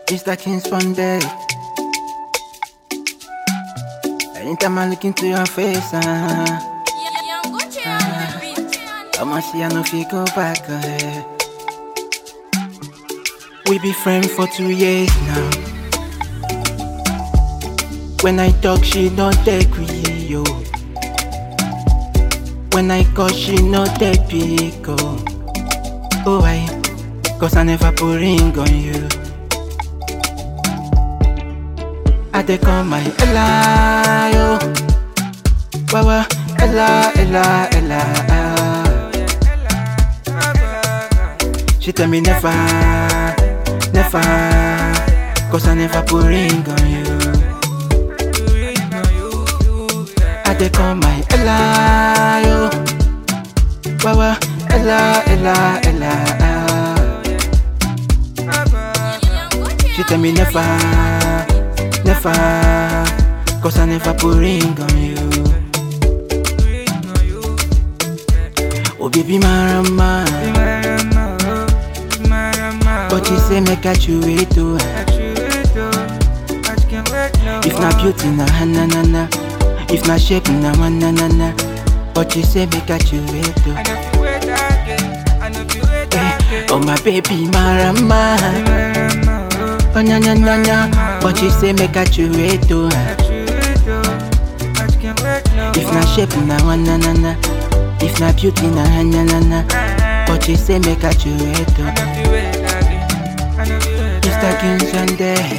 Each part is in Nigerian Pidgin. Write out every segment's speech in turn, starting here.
Mr. King Spondex. Anytime I look into your face, uh, I'ma see I know if you go back. Uh, we be friends for two years now. When I talk, she not take me, yo. When I call, she not take pick, oh. Oh, I, cause I never put ring on you. I dey call my Ella, yo. Wawa, Ella, Ella, Ella. She tell me never, never, cause I never put ring on you. I dey call my Ella, yo. Wawa, Ella, Ella, Ella. She tell me never, never, cause I never put ring on you. Oh baby marama, but you say make I chew it too. If not beauty na na na na, if not shape na na na na, but you say make I chew it too. Eh, oh my baby marama, oh na na na na, but you say make I chew it too. If not shape na na na na, if not beauty na na na na, but you say make I chew it too. Mr. King Sunday.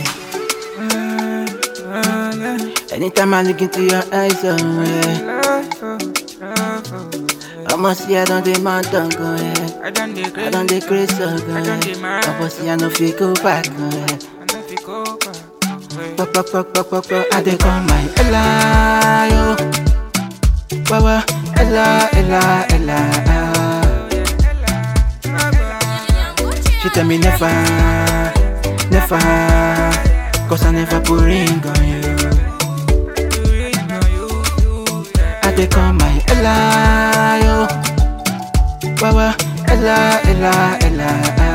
Anytime I look into your eyes, oh yeah. I must see I don't demand don't go yeah. I done the I don't dey crazy, oh go I done dey yeah. mad. I must see I no fit go back, oh yeah. Pop, pop, pop, pop, pop, pop. I dey call my Ella, yo. Wawa, Ella, Ella, Ella. She tell me never, never, cause I never put ring on you. I dey call my Ella, yo. Wawa, Ella, Ella, Ella.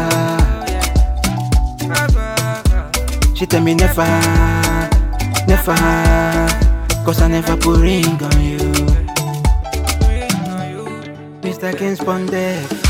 She tell me never, never, cause I never put ring on you. Mr. King Spondex.